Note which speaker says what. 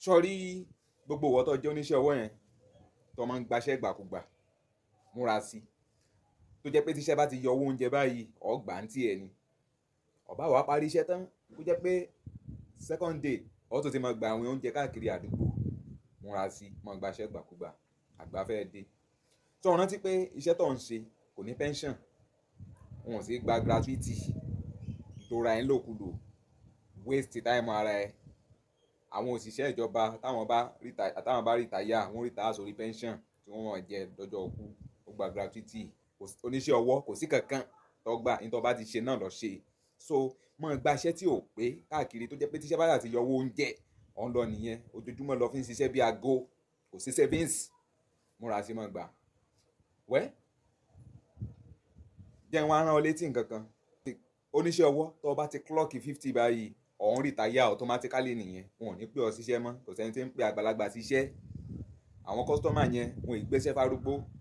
Speaker 1: sọrí gbogbo ìwọ tó jẹ́ oníṣẹ́ ọwọ́ yẹn tó máa ń gbaṣẹ́ gbàkúgbà múra sí tó jẹ́ pé tíṣẹ́ bá ti yọ owó oúnjẹ báyìí ọgbà ń tiẹ̀ ni ọba wàá parí iṣẹ́ tán kó jẹ́ pé second day ọ tó ti máa gba àwọn oúnjẹ káàkiri àdúgbò múra sí máa gbaṣẹ́ gbàkúgbà àgbà fẹ́ dé tó o rántí pé iṣẹ́ tó ń ṣe kò ní pension wọn ò sì gba gratuity tó ra ẹ̀ ń lòkulò waste time ara ẹ̀ àwọn òṣìṣẹ́ ìjọba táwọn bá rìtà táwọn bá rìtáyà wọ́n rìtáyà sórí pension tí wọ́n máa jẹ lọ́jọ́ ọkú ó gba gratuity kò sí- oníṣẹ́ ọwọ́ kò sí kankan tó gbà ní tó bá ti ṣe náà lọ ṣe so mọ gba iṣẹ́ tí ò pé káàkiri tó jẹ́ pé tíṣẹ́ bá yà ti yọ owó oúnjẹ ọ̀n lọ nìyẹn ojoojúmọ́ lọ fi ń ṣiṣẹ́ bí aago kò sí savings múra sí mọ́ gbà wẹ́ jẹ́ wọn á rán ọ létí nǹkan kan oníṣẹ́ ọwọ́ tó o bá ti klọ́ọ̀kì fifty báyìí ọ̀hún rìtáyà automatically nìyẹn wọn ò ní pè ọ síṣẹ́ mọ́ kò sẹ́ni tí ń pè àgbàlagbà síṣẹ́ àwọn kọ́sítọ́mà yẹn wọn ì gbéṣẹ́ fárúgbó